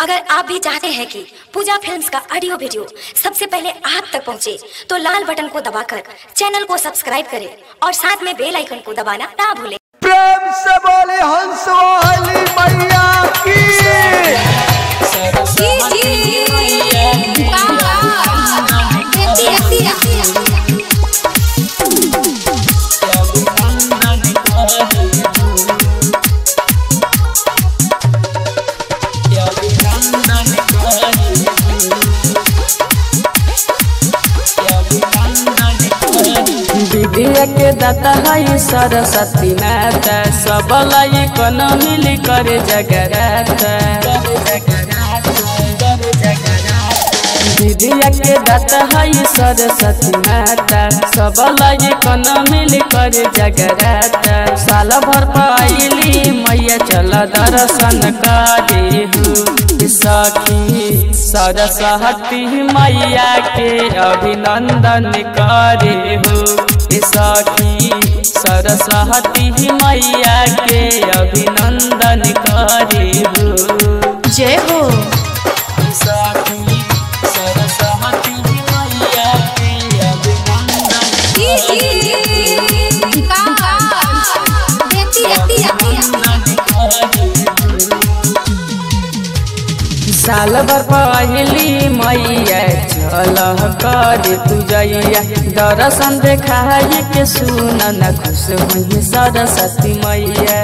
अगर आप भी चाहते हैं कि पूजा फिल्म्स का ऑडियो वीडियो सबसे पहले आप तक पहुंचे, तो लाल बटन को दबाकर चैनल को सब्सक्राइब करें और साथ में बेल आइकन को दबाना ना भूलें प्रेम से बोले हंस वाली मैया की विद्या के दाता है सरस्वती माता सब लाई कन मिली करे जगराता विद्या के दाता है सरस्वती माता सब लाई कन मिली करे जगराता साल भर पाइली मैया चल दर्शन करे हो सखी सरस्वती मैया के अभिनंदन करे हो सखी सरस्वती मैया के अभिनंदन करे हो जय हो सखी सरस्वती मैया के अभिनंदन साल भर पहली मैया चल कर तू जैया दर्शन देखाई के सुन न खुश हुई सरस्वती मैया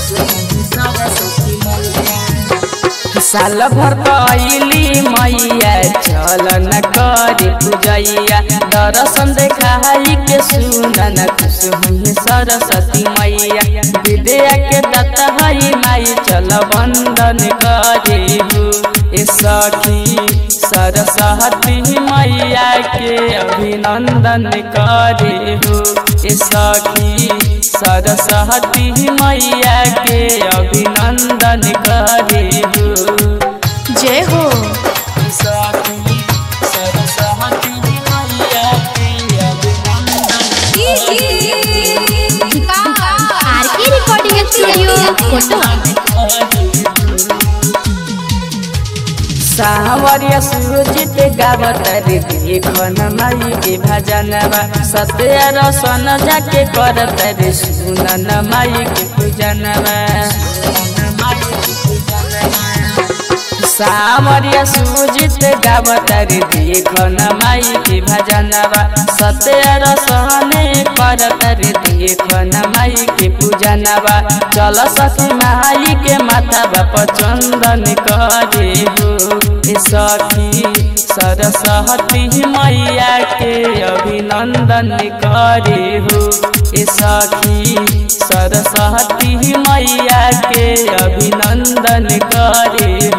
साल भर पहली मैया चल न कर तू जैया दर्शन देखाई के सुन न खुश हुई सरस्वती मैया विद्या के दत्त हई माई चल बंदन करे हो ए सखी सरस्वती मैया के अभिनंदन करे हो ए सखी सरस्वती मैया के अभिनंदन करे हो जय हो सखी सरस्वती मैया के अभिनंदन आरके रिकॉर्डिंग स्टूडियो फोटो सावरिया सुजित गावत रे देखन माई के भजनवा सत्य रसन जाके करत रे सुनन माई के पूजनवा सावरिया सुजित गावत रे देखन माई के भजनवा सत्य रसने करत रे देखन माई के पूजनवा चल सखी माई के माथा बाप चंदन करे हो ए सखी सरस्वती मैया के अभिनंदन करे हो ए सखी सरस्वती मैया के अभिनंदन करे